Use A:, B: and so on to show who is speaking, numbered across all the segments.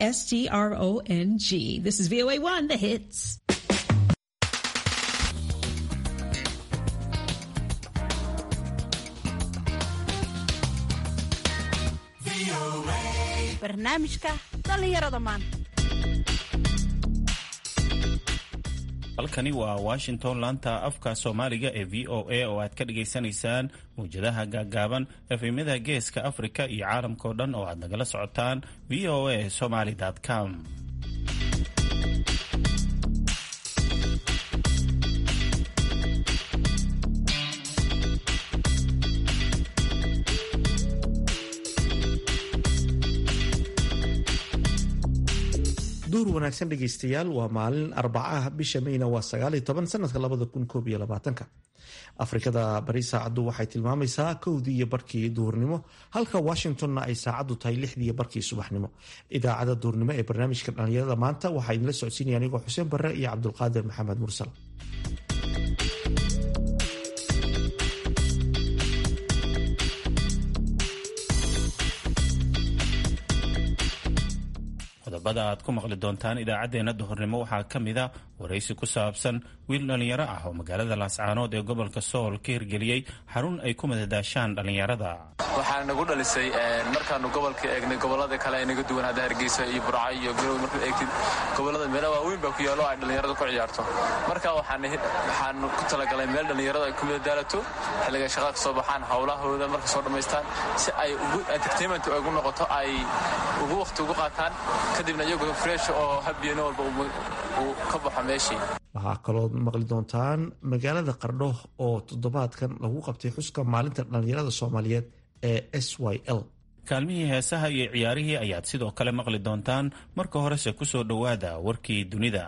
A: S T R O N G. This is VOA1, the hits.
B: barnaamijka dhallinyarada maanta
C: halkani waa washington laanta afka soomaaliga ee v o a oo aad ka dhagaysanaysaan mawjadaha gaagaaban efemyada geeska afrika iyo caalamkao dhan oo aad nagala socotaan v o a somaly com
D: duur wanaagsan dhegaystayaal waa maalin arbacaah bisha mayna waa sagaaliyo toban sanadka labada kun koob iyo labaatanka afrikada bari saacaddu waxay tilmaamaysaa kowdii iyo barkii duhurnimo halka washingtonna ay saacaddu tahay lixdii iyo barkii subaxnimo idaacada duhurnimo ee barnaamijka dhallinyarada maanta waxaa idinla socodsiinaya anigoo xuseen barre iyo cabdulqaadir maxamed mursal
C: qodobada aad ku maqli doontaan idaacaddeenna duhurnimo waxaa ka mida waraysi ku saabsan wiil dhallinyaro ah oo magaalada laascaanood ee gobolka sool ka hirgeliyey xarun ay ku madadaashaan dhallinyarada
E: waxaa nagu dhalisay markaanu gobolka eegnay gobolada kale ee naga duwan hadda hargeysa iyo burca iyo garowe markaad eegtid gobolada meelo waaweyn baa ku yaalo ay dhallinyarada ku ciyaarto marka waxaanu ku talagalay meel dhallinyarada ay ku madadaalato xilliga shaqada ka soo baxaan howlahooda marka soo dhammaystaan si ay entertainment ugu noqoto ay ugu waqti ugu qaataan kadibna iyagoo fresh oo habiyano walba uu ka baxo meeshii
D: waxaa kaloo maqli doontaan magaalada qardho oo toddobaadkan lagu qabtay xuska maalinta dhallinyarada soomaaliyeed ee s y l
C: kaalmihii heesaha iyo ciyaarihii ayaad sidoo kale maqli doontaan marka horese ku soo dhowaada warkii dunida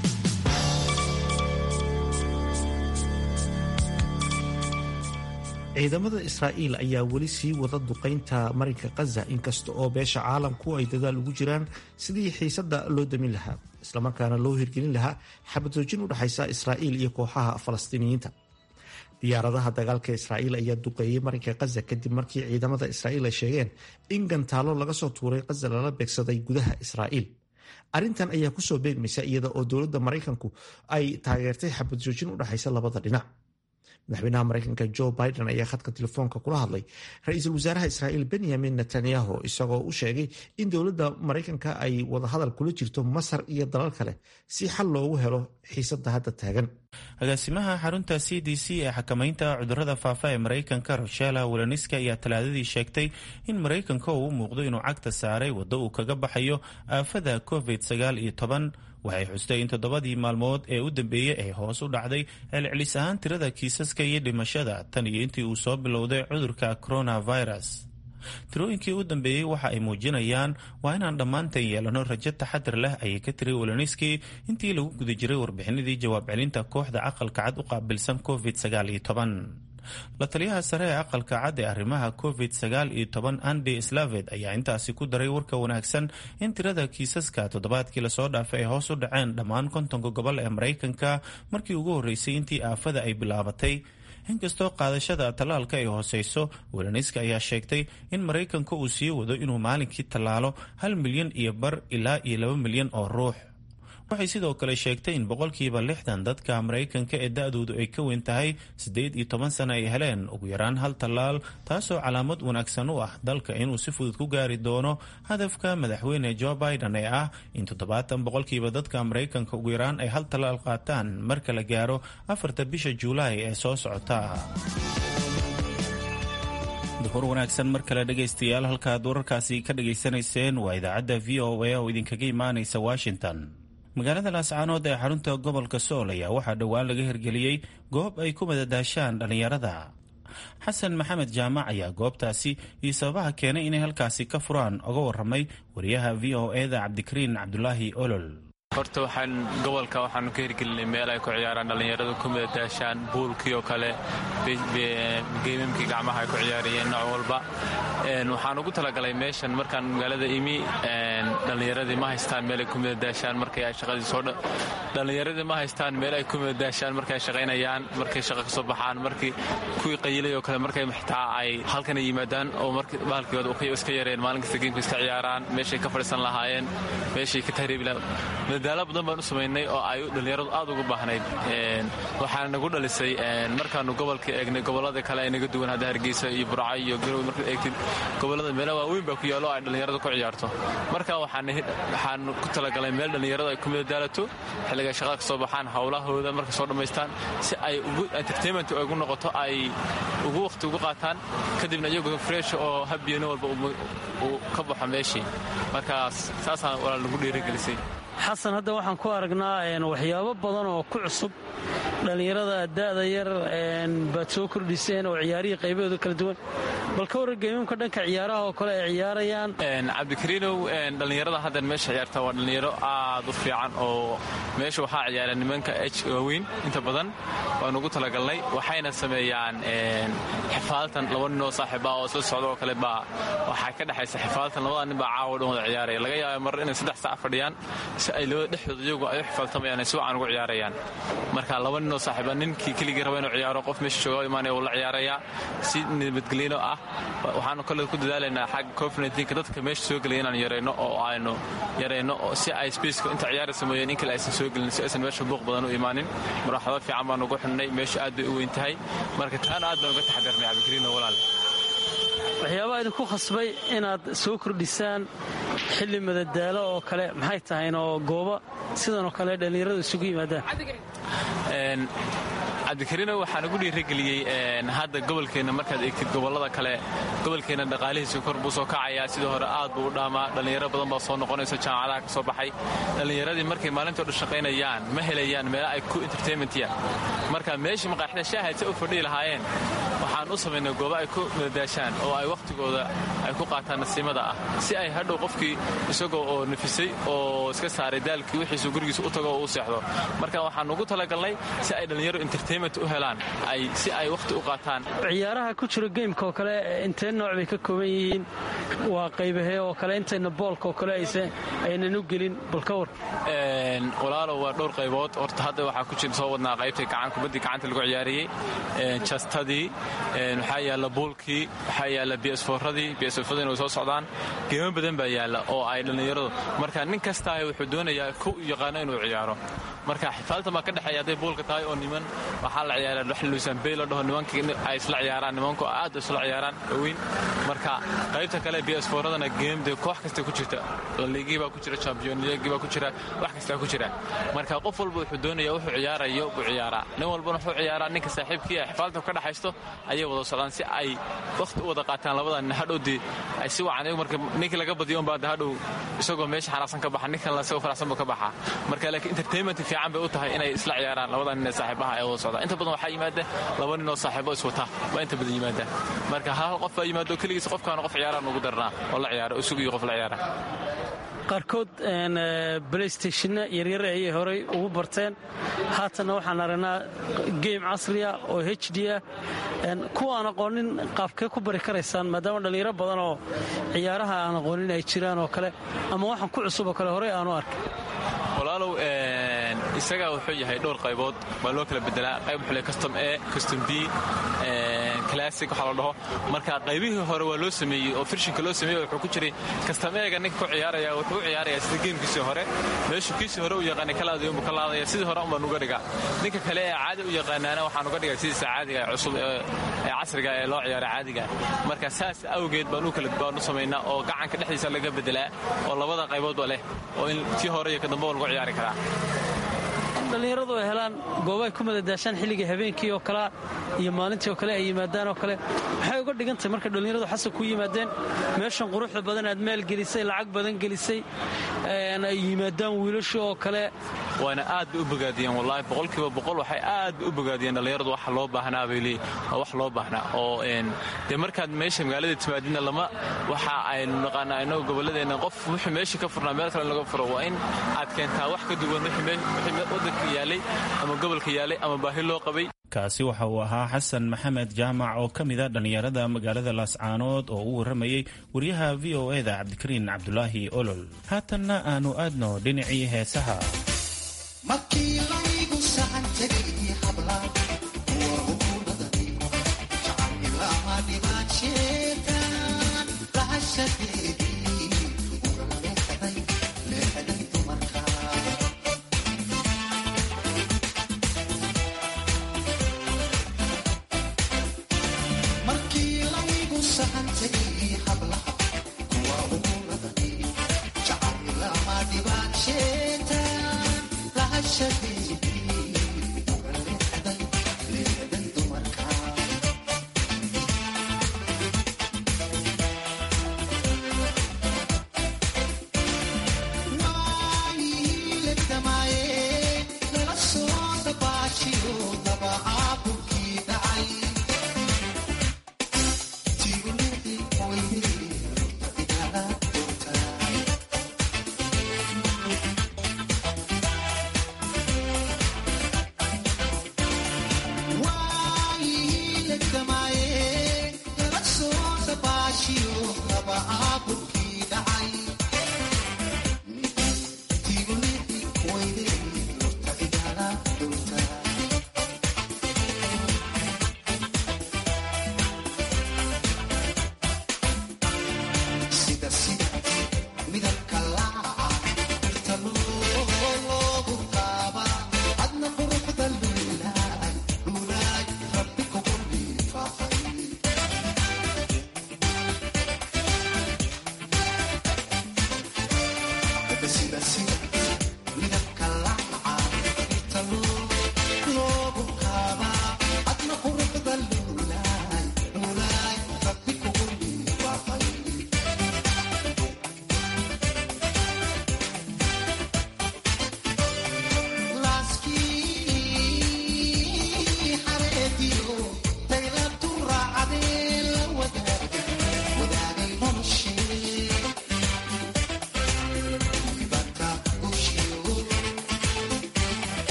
D: ciidamada israa'iil ayaa weli sii wada duqaynta marinka khaza inkasta oo beesha caalamku ay dadaal ugu jiraan sidii xiisadda loo damin lahaa islamarkaana loo hirgelin lahaa xabadoojin u dhexaysa israa'iil iyo kooxaha falastiiniyiinta diyaaradaha dagaalka israa'iil ayaa duqeeyey marinka khaza kadib markii ciidamada israa'iil ay sheegeen in gantaalo laga soo tuuray khaza lala beegsaday gudaha israa'iil arrintan ayaa kusoo beegmaysa iyada oo dowladda maraykanku ay taageertay xabadjoojin u dhexaysa labada dhinac madaxweynaha maraykanka jo biden ayaa khadka telefoonka kula hadlay ra-iisul wasaaraha israa'iil benyamin netanyahu isagoo u sheegay in dowladda maraykanka ay wadahadal kula jirto masar iyo dalal kale si xal loogu helo xiisadda hadda taagan
C: agaasimaha xarunta c d c ee xakamaynta cudurada faafa ee maraykanka roshela welaniski ayaa talaadadii sheegtay in maraykanka uu u muuqdo inuu cagta saaray waddo uu kaga baxayo aafada covid sagaal iyo toban waxay xustay in toddobadii maalmood ee u dambeeyey ay hoos u dhacday celcelis ahaan tirada kiisaska iyo dhimashada tan iyo intii uu soo bilowday cudurka coronavirus tirooyinkii u dambeeyey waxa ay muujinayaan waa inaan dhammaantan yeelano rajo taxadar leh ayay ka tiri welaniski intii lagu guda jiray warbixinadii jawaab celinta kooxda aqalka cad u qaabilsan covid sagaal iyo toban la taliyaha sare ee aqalka cad ee arrimaha covid sagaal iyo toban andy slaved ayaa intaasi ku daray warka wanaagsan in tirada kiisaska toddobaadkii lasoo dhaafay ay hoos u dhaceen dhammaan kontonka gobol ee maraykanka markii ugu horreysay intii aafada ay bilaabatay inkastoo qaadashada tallaalka ay hooseyso welaniska ayaa sheegtay in maraykanka uu sii wado inuu maalinkii tallaalo hal milyan iyo bar ilaa iyo laba milyan oo ruux waxay sidoo kale sheegtay in boqolkiiba lixdan dadka maraykanka ee da-doodu ay ka weyn tahay siddeed iyo toban sano ay heleen ugu yaraan hal tallaal taasoo calaamad wanaagsan u ah dalka inuu si fudud ku gaari doono hadafka madaxweyne jo biden ee ah in toddobaatan boqolkiiba dadka maraykanka ugu yaraan ay hal tallaal qaataan marka la gaaro afarta bisha juulaay ee soo socota duhur wanaagsan mar kale dhegaystayaal halkaad wararkaasi ka dhagaysanayseen waa idaacadda v o a oo idinkaga imaanaysa washington magaalada laascaanood ee xarunta gobolka sool ayaa waxaa dhowaan laga hirgeliyey goob ay ku madadaashaan dhallinyarada xasan maxamed jaamac ayaa goobtaasi iyo sababaha keenay inay halkaasi ka furaan oga waramay wariyaha v o eda cabdikariin cabdulaahi olol
E: horta waxaan gobolka waxaanu ka hirgelinay meel ay ku ciyaaraan dhallinyaradu ku madadaashaan buulkii oo kale geemamkii gacmaha ay ku ciyaarayeen nooc walba waxaan ugu talagalay meeshan markaan magaalada imi dhallinyaradii ma haystaan meel ay ku madadaashaan markay ay shaqadii soo dhallinyaradii ma haystaan meel ay ku madadaashaan markay ay shaqaynayaan markay shaqa ka soo baxaan markii kuwii qayilay oo kale markay xitaa ay halkana yimaadaan oo markii bahalkooda iska yareen maalin kasta geemka iska ciyaaraan meeshay ka fadhiisan lahaayeen meeshay ka tahriibi lahaayeen madadaalo badan baan u samaynay oo ay dhallinyaradu aad ugu baahnayd waxaana nagu dhalisay markaanu gobolka eegnay gobolada kale ay naga duwan hadda hargeysa iyo burca iyo garowe markaad eegtid gobolada meela waaweyn baa ku yaallo ay dhallinyaradu ku ciyaarto marka waxaanu ku talagalay meel dhallinyaradu ay ku madadaalato xilliga shaqada ka soo baxaan howlahooda markay soo dhammaystaan si ay ugu entertainment ugu noqoto ay ugu waqti ugu qaataan kadibna iyagoo fresh oo habiyano walba uu ka baxo meeshii markaas saasaan walaal nagu dhiirigelisay
F: xasan hadda waxaan ku aragnaa waxyaabo badan oo ku cusub dhallinyarada da'da yar baad soo kordhiseen oo ciyaarihii qaybahooda kala duwan bal ka warran geemamka dhanka ciyaaraha oo kale ay ciyaarayaan
E: cabdikariinow dhallinyarada haddan meesha ciyaarta waa dhallinyaro aad u fiican oo meesha waxaa ciyaara nimanka h waaweyn inta badan waanu ugu talagalnay waxayna sameeyaan xifaaltan laba ninoo saaxiiba oo isla socda oo kale baa waxaa ka dhexaysa xifaaltan labada nin baa caawa dhan wada ciyaaraya laga yaaba mar inay saddex saac fadhiyaan si ay labada dhexdooda iyagu ay u xifaaltamayaan si wacan ugu ciyaarayaan marka laba ninoo saaxiiba ninkii keligii raba inuu ciyaaro qof meesha jooga imaanaya wuu la ciyaarayaa si nabadgelino ah waxaanu kale ku dadaalaynaa xagga covid dadka meesha soo gelaya inaan yarayno oo aynu yarayno si ay spaceka inta ciyaaraysa mooyeen in kale aysan soo gelin si aysan meesha buuq badan u imaanin maraxado fiican baan ugu xunnay meesha aad bay u weyn tahay marka taana aad baan uga taxadirnay cabdikariino walaal
F: waxyaabaha idinku khasbay inaad soo kordhisaan xilli madadaalo oo kale maxay tahayn oo gooba sidanoo kale dhallinyaradu isugu yimaadaan
E: cabdikariino waxaan ugu dhiirageliyey hadda gobolkeenna markaad eegtid gobolada kale gobolkeenna dhaqaalihiisa kor buu soo kacayaa sidii hore aad buu u dhaamaa dhallinyaro badan baa soo noqonaysa jaamacadaha ka soo baxay dhallinyaradii markay maalintoo dhan shaqaynayaan ma helayaan meela ay ku entertainmentya marka meeshii maqaaxida shaahadsa u fadhihi lahaayeen waxaan u samaynay goobo ay ku madadaashaan oo ay wakhtigooda ay ku qaataan nasiimada ah si ay hadhow qofkii isagoo oo nafisay oo iska saaray daalkii wixiisu gurigiisa u tago oo u seexdo marka waxaan ugu talagalnay si ay dhallinyaro entertainment u helaan ay si ay wakhti u qaataan
F: ciyaaraha ku jira geymka oo kale intee nooc bay ka kooban yihiin waa qaybahee oo kale intayna boolka oo kale aynan u gelin bal ka war
E: walaalow waa dhowr qaybood horta hadda waxaa ku jira soo wadnaa qaybtay gacan kubaddii gacanta lagu ciyaariyey jastadii waxaa yaalla buulkii waxaa yaalla bsforadii bsfadiina way soo socdaan geemo badan baa yaalla oo ay dhallinyaradu marka nin kastaa wuxuu doonayaa ku yaqaano inuu ciyaaro marka xifaaltan baa ka dhexeeya hadday buulka tahay oo niman waxaa la ciyaara wax luusanbey la dhaho nimankii ay isla ciyaaraan nimanku aad isla ciyaaraan weyn marka qaybta kale bsforadana geemde koox kasta ku jirta laliigii baa ku jira champion leagii baa ku jira wax kastaa ku jira marka qof walba wuxuu doonaya wuxuu ciyaarayo buu ciyaaraa nin walbana wuxuu ciyaaraa ninka saaxiibkii ay xifaaltan ka dhexaysto ayay wada socdaan si ay wakhti u wada qaataan labadan nin hadhowdii ay si wacan marka ninkii laga badiyo unbaa hadhow isagoo meesha xanaaqsan ka baxa ninkan isagoo faraxsan buu ka baxaa marka laakiin entertainment fiican bay u tahay inay isla ciyaaraan labadan nin ee saaxiibaha ee wada socdaan inta badan waxaa yimaada laba nin oo saaxiibo iswata baa inta badan yimaada marka hal qof baa yimaado keligiis qofkaana qof ciyaaraan ugu darnaa oo la ciyaaro isugiyo qof la ciyaara
F: qaarkood blaystationna yaryar ayay horay ugu barteen haatanna waxaan aragnaa geym casriya oo h d ah kuwa aan aqoonin qaabkee ku bari karaysaan maadaama dhallinyaro badan oo ciyaaraha aan aqoonin ay jiraan oo kale ama waxaan ku cusub oo kale horey aanu arkay
E: walaalow isagaa wuxuu yahay dhowr qaybood baa loo kala bedelaa qayb wuxuu le custom a custom b classic waxaa la dhaho marka qaybihii hore waa loo sameeyey oo firshinka loo sameeyey wuxuu ku jiray custom a-ga ninka ku ciyaaraya wuxuu u ciyaarayaa sida geemkiisii hore meeshuu kiisii hore u yaqaanay kalaadayo unbuu ka laadaya sidii hore unbaan uga dhigaa ninka kale ee caadi u yaqaanaana waxaan uga dhigaa sidiisa caadiga ee cusub ee casriga ee loo ciyaara caadiga marka saas awgeed baan u kala baan u samaynaa oo gacanka dhexdiisa laga bedelaa oo labada qayboodba leh oo in tii hore iyo ka dambe lagu ciyaari karaa
F: in dhallinyaradu ay helaan goobaay ku madadaashaan xilliga habeenkii oo kalea iyo maalintii oo kale ay yimaadaan oo kale maxay uga dhigantahay marka dhallinyaradu xasan ku yimaadeen meeshan quruxda badan aad maal gelisay lacag badan gelisay ay yimaadaan wiilasha oo kale
E: waana aad bay u bogaadiyeen wallaahi boqolkiiba boqol waxay aad u bogaadiyeen dhallinyaradu wax loo baahnaa bay leeyihin waa wax loo baahnaa oo dee markaad meesha magaalada timaadina lama waxa aynu naqaanaa innagu gobolladeenna qof wuxuu meesha ka furnaa meel kale in laga furo waa in aad keentaa wax ka duwan wixii waddanka yaalay ama gobolka yaalay ama baahi loo qabay
C: kaasi waxa uu ahaa xasan maxamed jaamac oo ka mid a dhallinyarada magaalada laascaanood oo u warramayey wariyaha v o eda cabdikariin cabdulaahi olol haatanna aanu aadno dhinacii heesaha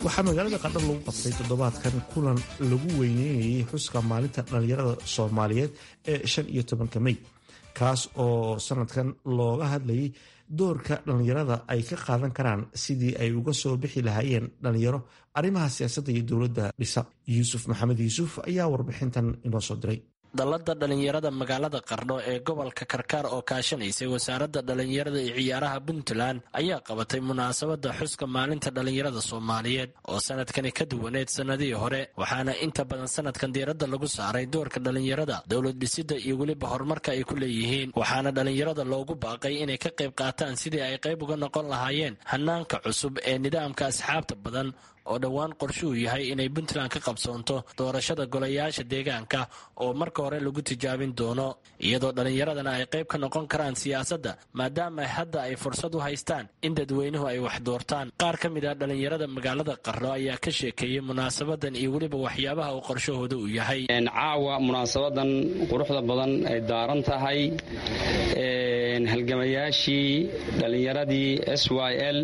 D: waxaa magaalada qardho lagu qabtay toddobaadkan kulan lagu weyneynayay xuska maalinta dhallinyarada soomaaliyeed ee shan iyo tobanka mey kaas oo sanadkan looga hadlayay doorka dhallinyarada ay ka qaadan karaan sidii ay uga soo bixi lahaayeen dhallinyaro arrimaha siyaasadda iyo dowladda dhisa yuusuf maxamed yuusuf ayaa warbixintan inoo soo diray
G: dallada dhallinyarada magaalada qardho ee gobolka karkaar oo kaashanaysay wasaaradda dhallinyarada iyo ciyaaraha puntland ayaa qabatay munaasabadda xuska maalinta dhallinyarada soomaaliyeed oo sanadkani ka duwaneed sannadihii hore waxaana inta badan sanadkan diiradda lagu saaray doorka dhallinyarada dowlad dhisidda iyo weliba horumarka ay ku leeyihiin waxaana dhallinyarada loogu baaqay inay ka qayb qaataan sidii ay qayb uga noqon lahaayeen hanaanka cusub ee nidaamka asxaabta badan oo dhowaan qorshuhu yahay inay puntland ka qabsoonto doorashada golayaasha deegaanka oo marka hore lagu tijaabin doono iyadoo dhallinyaradana ay qayb ka noqon karaan siyaasadda maadaama hadda ay fursad u haystaan in dadweynuhu ay wax doortaan qaar ka mid ah dhallinyarada magaalada qarlo ayaa ka sheekeeyey munaasabadan iyo weliba waxyaabaha uu qorshahooda uu yahay
H: caawa munaasabadan quruxda badan ay daaran tahay halgamayaashii dhallinyaradii s y l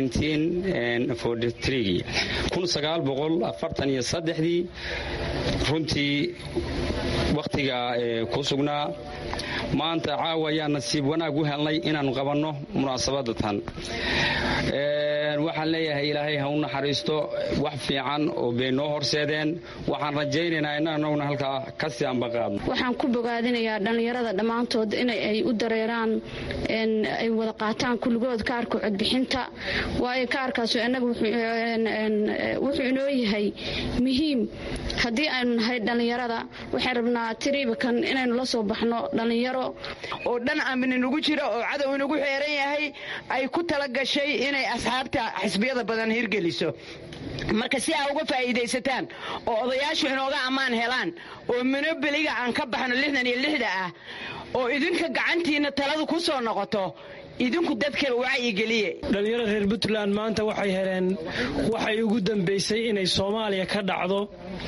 H: dii runtii wakhtiga ku sugnaa maanta caawa ayaa nasiib wanaag u helnay inaannu qabanno munaasabadda tan waxaan leeyahay ilaahay ha u naxariisto wax fiican oo bay noo horseedeen waxaan rajaynaynaa inanaguna halkaa kasii ambaqaadno
I: waxaan ku bogaadinayaa dhallinyarada dhammaantood inay u dareeraan ay wada qaataan kulligood kaarka codbixinta waayo kaarkaasu innaga wuxuu inoo yahay muhiim haddii aynu nahay dhallinyarada waxaan rabnaa tiriibakan inaynu la soo baxno dhallinyaro
J: oo dhan aamin inugu jira oo cadow inugu xeeran yahay ay ku tala gashay inay asxaabta xisbiyada badan hirgeliso marka si aa uga faa'iidaysataan oo odayaashu inooga ammaan helaan oo minobeliga aan ka baxno lixdan iyo lixda ah oo idinka gacantiinna taladu ku soo noqoto idinku dadka wacyigeliye
F: dhallinyarada reer puntland maanta waxay heleen waxay ugu dambaysay inay soomaaliya ka dhacdo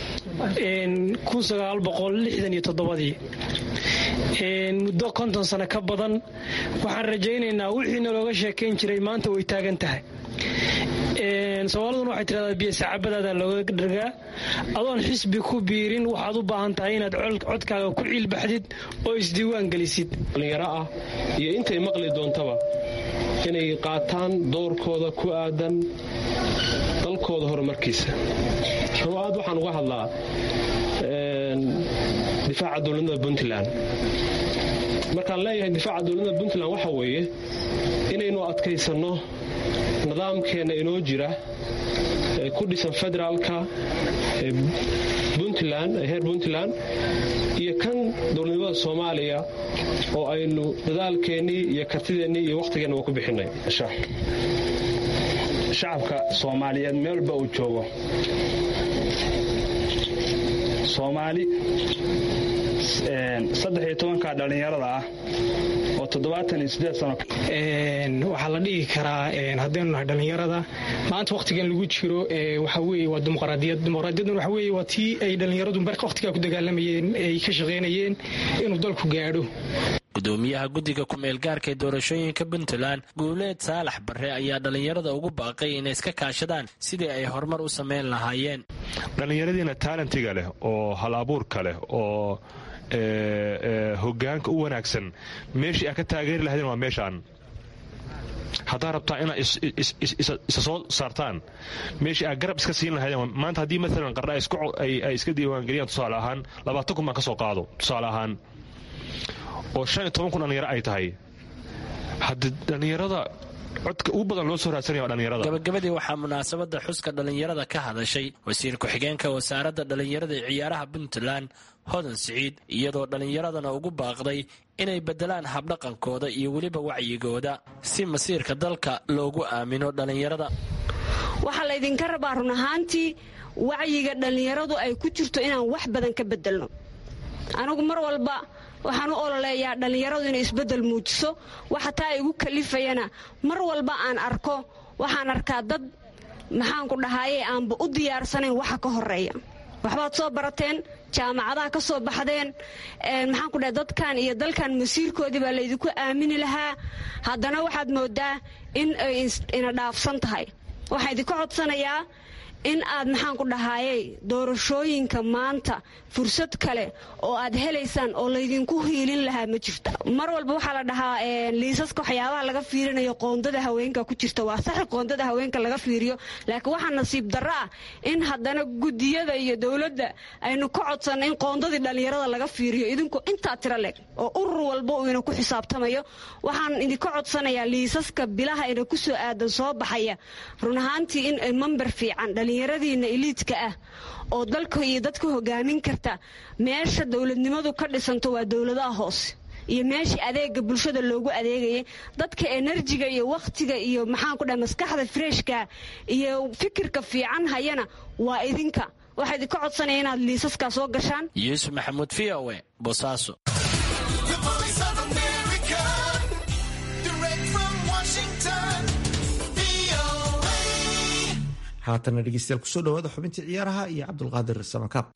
F: muddo konton sano ka badan waxaan rajaynaynaa wixiina looga sheekayn jiray maanta way taagan tahay soomaaliduna waxay tidhahdaa biyosacaabadaada looga dhargaa adoon xisbi ku biirin waxaad u baahan tahay inaad codkaaga ku ciilbaxdid oo isdiiwaan gelisid
K: dhallinyaro ah iyo intay maqli doontaba inay qaataan doorkooda ku aadan dalkooda horumarkiisa aad waxaan uga hadlaa difaaca dowladnimada puntland markaan leeyahay difaaca dowladnimada puntland waxa weeye inaynu adkaysanno nidaamkeenna inoo jira ee ku dhisan federaalka ee puntland ee heer puntland iyo kan dowladnimada soomaaliya oo aynu dadaalkeennii iyo kartideennii iyo wakhtigeenna waa ku bixinay
L: shacabka soomaaliyeed meel walba uu joogo soomaali saddex iyo tobanka dhallinyarada ah oo toddobaatan iyo siddeed sano
M: waxaa la dhihi karaa haddaynu nahay dhallinyarada maanta wakhtigan lagu jiro waxa weeye waa dimuqraadiyad dimuqraadiyadduna waxa weeye waa tii ay dhallinyaradu marka wakhtigaa ku dagaalamayeen ay ka shaqaynayeen inuu dalku gaadho
G: gudoomiyaha guddiga ku-meelgaarka ee doorashooyinka puntland guuleed saalax barre ayaa dhallinyarada ugu baaqay inay iska kaashadaan sidii ay horumar u samayn lahaayeen
N: dhallinyaradiina taalentiga leh oo hal abuurka leh oo hogaanka u wanaagsan meeshii aad ka taageeri lahaydeen waa meeshaan haddaad rabtaa inaad isa soo saartaan meeshii aad garab iska siin lahaydeen maanta haddii maalan qardha ay iska diiwaangeliyaan tusaale ahaan labaatan kun baan ka soo qaado tusaale ahaan oo shan iyo toban kun dhallinyaro ay tahay haddii dhallinyarada codka ugu badan loo soo raadsanaya waa dhallinyarada
G: gabagabadii waxaa munaasabadda xuska dhallinyarada ka hadashay wasiir ku-xigeenka wasaaradda dhallinyarada ee ciyaaraha puntland hodan siciid iyadoo dhallinyaradana ugu baaqday inay beddelaan habdhaqankooda iyo weliba wacyigooda si masiirka dalka loogu aamino dhallinyarada
I: waxaa laydinka rabaa run ahaantii wacyiga dhallinyaradu ay ku jirto inaan wax badan ka bedelno anigu mar walba waxaan u ololeeyaa dhallinyaradu inay isbeddel muujiso waxa taa igu kalifayana mar walba aan arko waxaan arkaa dad maxaanku dhahaaye aanba u diyaarsanayn waxa ka horeeya waxbaad soo barateen jaamacadaha ka soo baxdeen maxaanku dhahay dadkan iyo dalkan masiirkoodii baa laydinku aamini lahaa haddana waxaad moodaa in ay ina dhaafsan tahay waxaan idinka codsanayaa in aad maxaan ku dhahaayey doorashooyinka maanta fursad kale oo aad helaysaan oo laydinku hiilin lahaa ma jirta mar walba waxaa la dhahaa liisaska waxyaabaha laga fiirinayo qoondada haweenka ku jirta waa saxi qoondada haweenka laga fiiriyo laakiin waxaa nasiib darro ah in haddana gudiyada iyo dowladda aynu ka codsanno in qoondadii dhallinyarada laga fiiriyo idinku intaa tiro leg oo urur walba uu ina ku xisaabtamayo waxaan idinka codsanayaa liisaska bilaha ina ku soo aadan soo baxaya run ahaantii in ay mamber fiican dhallinyaradiina iliidka ah oo dalka iyo dadka hogaamin karta meesha dowladnimadu ka dhisanto waa dowladaha hoose iyo meeshii adeega bulshada loogu adeegayay dadka enerjiga iyo wakhtiga iyo maxaan ku dhahay maskaxda freshka iyo fikirka fiican hayana waa idinka waxaa idinka codsanaya inaad liisaskaa soo gashaan
G: yuusuf maxamuud v o e bosaaso
D: haatana dhegeystayaal kusoo dhawaada xubintii ciyaaraha iyo cabdulqaadir samakaab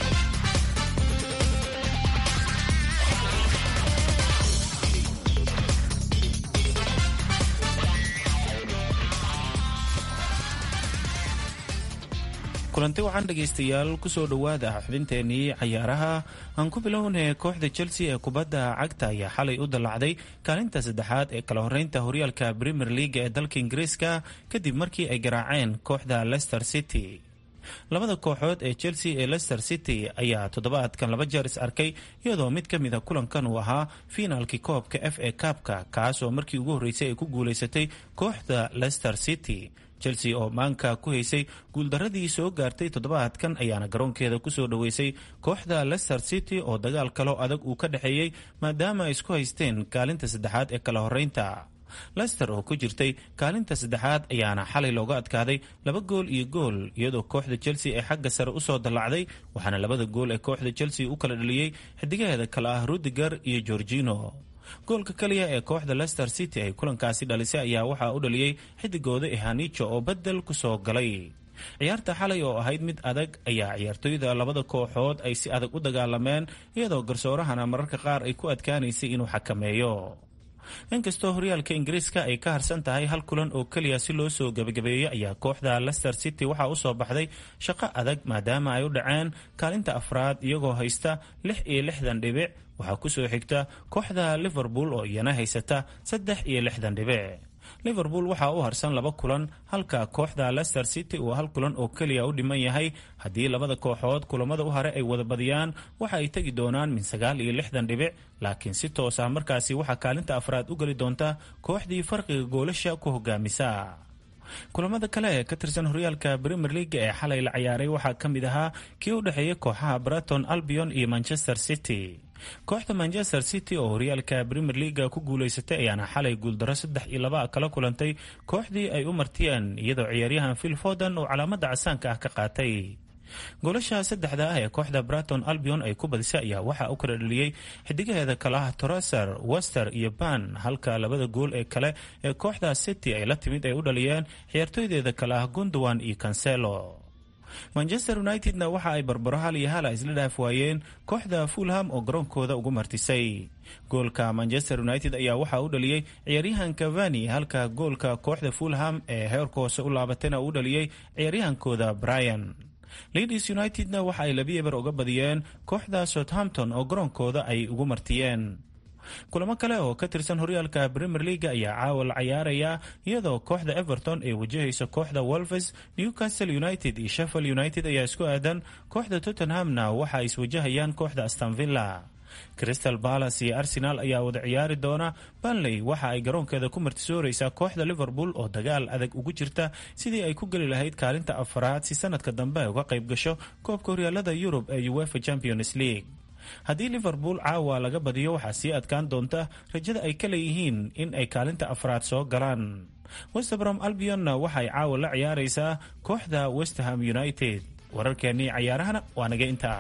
C: kulanti waxaan dhegaystayaal kusoo dhowaada xubinteenii cayaaraha aan ku bilownay kooxda chelsea ee kubadda cagta ayaa xalay u dallacday kaalinta saddexaad ee kala horeynta horyaalka premier leaga ee dalka ingiriiska kadib markii ay garaaceen kooxda leicester city labada kooxood ee chelsea ee leicester city ayaa toddobaadkan laba jeer is arkay iyadoo mid ka mida kulankan uu ahaa fiinaalkii koobka f a kaabka kaas oo markii ugu horreysay ay ku guulaysatay kooxda leicester city chelsea oo maanka ku haysay guuldaradii soo gaartay toddobaadkan ayaana garoonkeeda kusoo dhoweysay kooxda leicester city oo dagaal kaloo adag uu ka dhexeeyey maadaama ay isku haysteen kaalinta saddexaad ee kala horeynta lester oo ku jirtay kaalinta saddexaad ayaana xalay looga adkaaday laba gool iyo gool iyadoo kooxda chelsea ee xagga sare usoo dallacday waxaana labada gool ee kooxda chelsea u kala dhaliyey xidigaheeda kale ah rudiger iyo gorgino goolka kaliya ee kooxda leicester city ay kulankaasi dhalisay ayaa waxaa u dhaliyey xidigooda ehanijo oo bedel kusoo galay ciyaarta xalay oo ahayd mid adag ayaa ciyaartoyda labada kooxood ay si adag u dagaalameen iyadoo garsoorahana mararka qaar ay ku adkaanaysay inuu xakameeyo inkastoo horyaalka ingiriiska ay ka harsan tahay hal kulan oo keliya si loo soo gebagabeeyey ayaa kooxda leicester city waxaa usoo baxday shaqo adag maadaama ay u dhaceen kaalinta afraad iyagoo haysta lix iyo lixdan dhibic waxaa kusoo xigta kooxda liverpool oo iyana haysata saddex iyo lixdan dhibic liverpool waxaa u harsan laba kulan halka kooxda leicester city uu hal kulan oo keliya u dhiman yahay haddii labada kooxood kulamada u hare ay wada badiyaan waxa ay tegi doonaan min sagaal iyo lixdan dhibic laakiin si toos ah markaasi waxaa kaalinta afraad u geli doonta kooxdii farqiga goolasha ku hogaamisa kulamada kale ee ka tirsan horyaalka premier leaga ee xalay la ciyaaray waxaa ka mid ahaa kii u dhexeeya kooxaha braton albion iyo manchester city kooxda manchester city oo horyaalka premier leaga ku guulaysatay ayaana xalay guuldaro saddex iyo laba kala kulantay kooxdii ay u martiyeen iyadoo ciyaaryahan phil foden oo calaamada casaanka ah ka qaatay goolasha saddexda ah ee kooxda braton albion ay ku badisay ayaa waxaa u kala dhaliyey xidigaheeda kale ah troser wester iyo ban halka labada gool ee kale ee kooxda city ay la timid ay u dhaliyeen ciyaartoydeeda kale ah gundowan iyo cancelo manchester unitedna waxa ay barbaro hal iyo hala isla dhaaf waayeen kooxda fulham oo garoonkooda ugu martisay goolka manchester united ayaa waxaa u dhaliyey ciyaaryahan cavani halka goolka kooxda fulham ee heerka hoose u laabatayna uu dhaliyey ciyaaryahankooda brian ladies unitedna waxa ay labi eber uga badiyeen kooxda southampton oo garoonkooda ay ugu martiyeen kulamo kale oo ka tirsan horyaalka premier leaga ayaa caawa la cayaaraya iyadoo kooxda everton ay wajahayso kooxda wolves newcastle united iyo sheffield united ayaa isku aadan kooxda tottenhamna waxa ay iswajahayaan kooxda astanvilla crystal palace iyo arsenal ayaa wada ciyaari doona banley waxa ay garoonkeeda ku martisooreysaa kooxda liverpool oo dagaal adag ugu jirta sidii ay ku geli lahayd kaalinta afaraad si sanadka dambe ay uga qayb gasho koobka horyaalada yurub ee uefa champions league haddii liverpool caawa laga badiyo waxaa sii adkaan doonta rajada ay ka leeyihiin in ay kaalinta afraad soo galaan westbrom albionna waxay caawa la ciyaaraysaa kooxda westham united wararkeennii cayaarahana waa naga intaa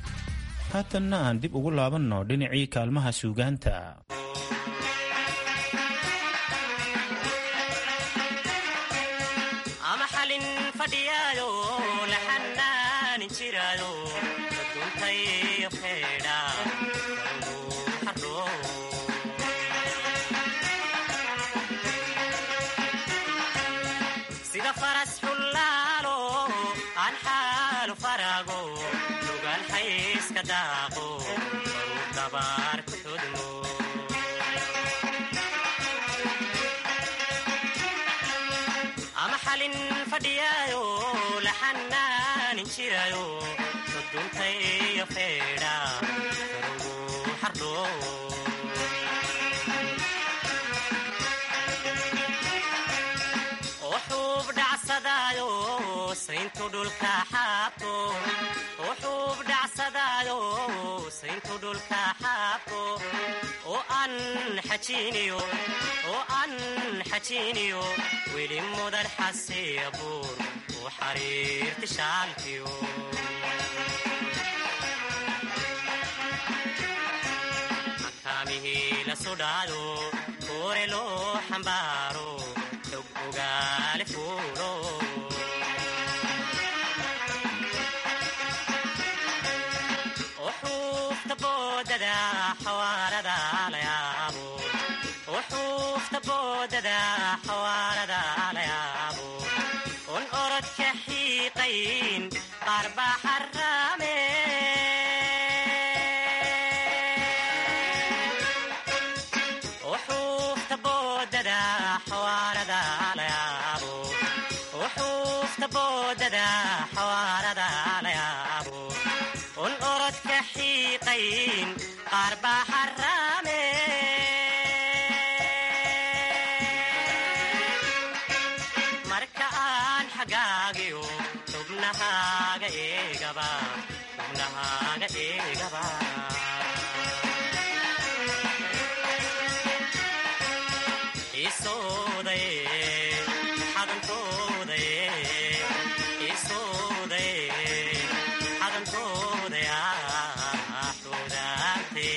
C: haatanna aan dib ugu laabanno dhinacii kaalmaha suugaanta
O: sida faras xullaalo daaqo baruu dabaar ku xudmo ama xalin fadhiyaayo la xanaanin jirayo duduntay iyo feedha farugu xardho wuxuub dhacsadaayo sayntu dhulka xaabto wuxuub dhacsadaayo sayntu dhulka xaabto oo aan xajiiniyo oo aan xajiiniyo weli mudan xasiya buur u xariirti shaalkiyo makaamihii la sudhaado koore loo xambaaro xog ogaale fuulo uxuufta boodada xawaarada la yaabo uxuufta boodada xawaarada la yaabo un orodka xiiqayn qaar baa xaraame uxuufta boodada xawaarada la yaabo uxuufta boodada xawaarada la yaabo un orodka xiiqayn qaar baa xaraame marka aan xagaagiyo xubnahaaga eegaba xubnahaaga eegaba isoodaye xadantoodaye isoodaye xadantoodaya xudaante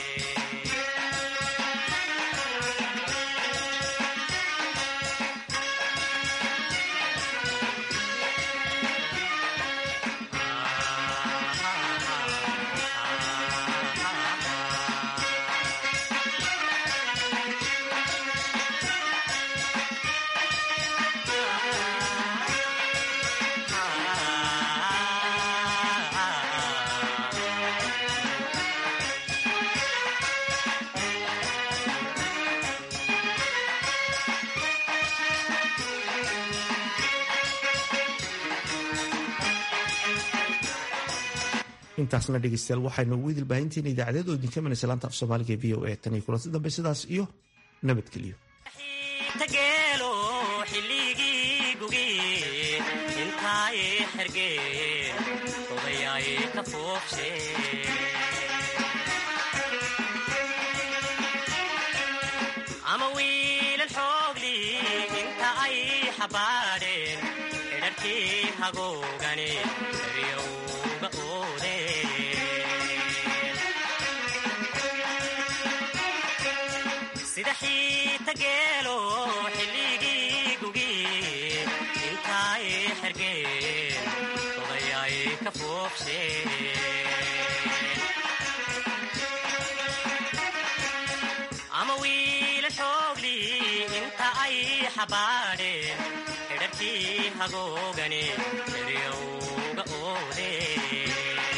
D: intaasna dhegeystayaal waxaynu ugu idil baahintiina idaacadeed oo idinka manaysa laanta af soomaaliga e v o a tan iyo kulanti dambe sidaas iyo nabadgelyo
O: tageelo xilligii gugi intaay xergeen odayay ka foobshe ama wiilal xoogli inta ay xabaadheen xidharkii hagoogani daryowga oodeen sida xiita geelo xilligii gugi intaay xergeen odayay ka foobsheen ama wiila xoogli inta ay xabaadheen xidharkii hagoogani daryowga oodeen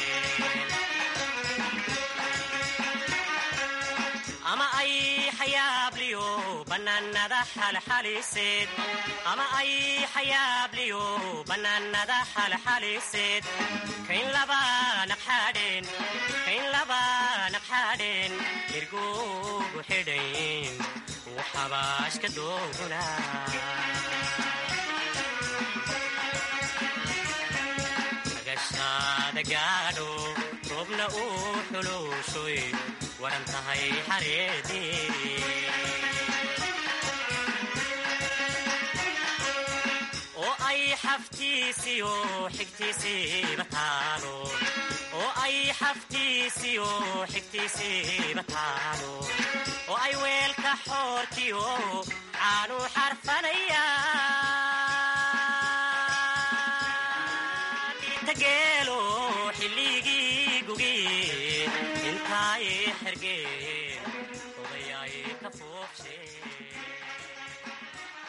O: ama ay xayaabliyo bannaanada xalxaliseed ama ay xayaabliyo bannaanada xalxaliseed kayn laba naqxaadheen kayn laba naqxaadheen irgugu xidhayn uu xabaashka dooguna agashaada gaadho roobna uu xuluushoy waran tahay xareedii oo ay xaftiisiyo xigtiisiiba taalo oo ay xaftiisiyo xigtiisiiba taalo oo ay weelka xoorkiyo caanu xarfanayaan